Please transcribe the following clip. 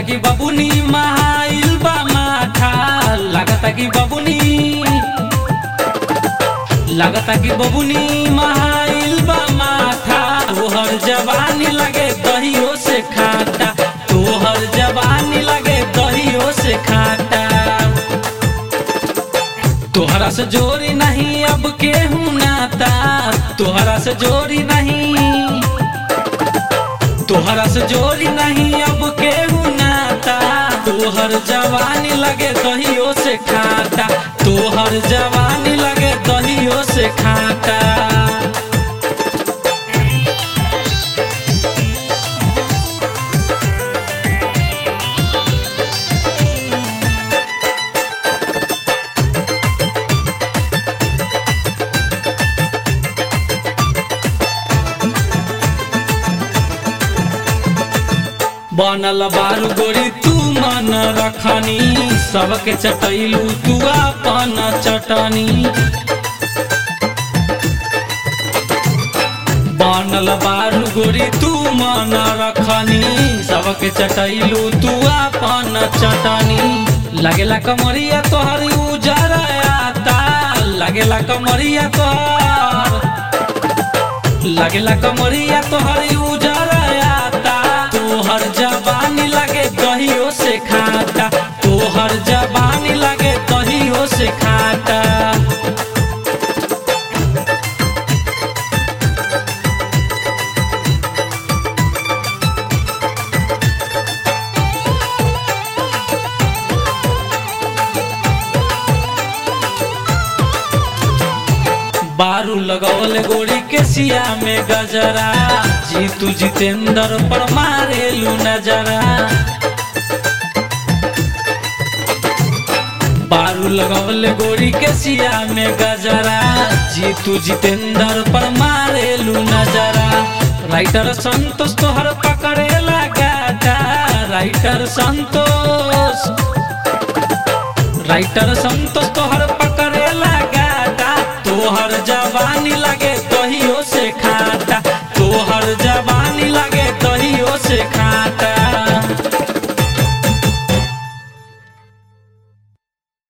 कि बबुनी महाइल बा माथा लागता कि बबुनी लागता कि बबुनी महाइल बा माथा तोहर जवानी लगे दहियो से खाटा तोहर जवानी लगे दहियो से खाटा तोहरा से जोरी नहीं अब केहू नाता तोहरा से जोरी नहीं तोहरा से जोरी नहीं अब केहू नाता तोहर जवानी लगे दहियो से खाटा तोहर जवानी लगे दहियो से खाटा बनल बारू गोरी तू मन रखनी सबके चटैलू तू अपन चटनी बनल बारू गोरी तू मन रखनी सबके चटैलू तू अपन चटनी लगेला कमरिया तोहर उजर आता लगेला कमरिया तोहर लगेला कमरिया तोहर उजर आता तोहर जवानी लगे दहियो से खाटा तोहर जवानी लगे दहियो से खाटा बारू लगौल गोरी के सिया में गजरा जीतू जितेंद्र पर मारेलू नजरा बारू लगौल गोरी के सिया में गजरा जीतू जितेंद्र पर मारेलू नजरा राइटर संतोष तोहर पकड़े लगाता राइटर संतोष राइटर संतोष तोहर पकड़े लगाता तोहर जवानी लगे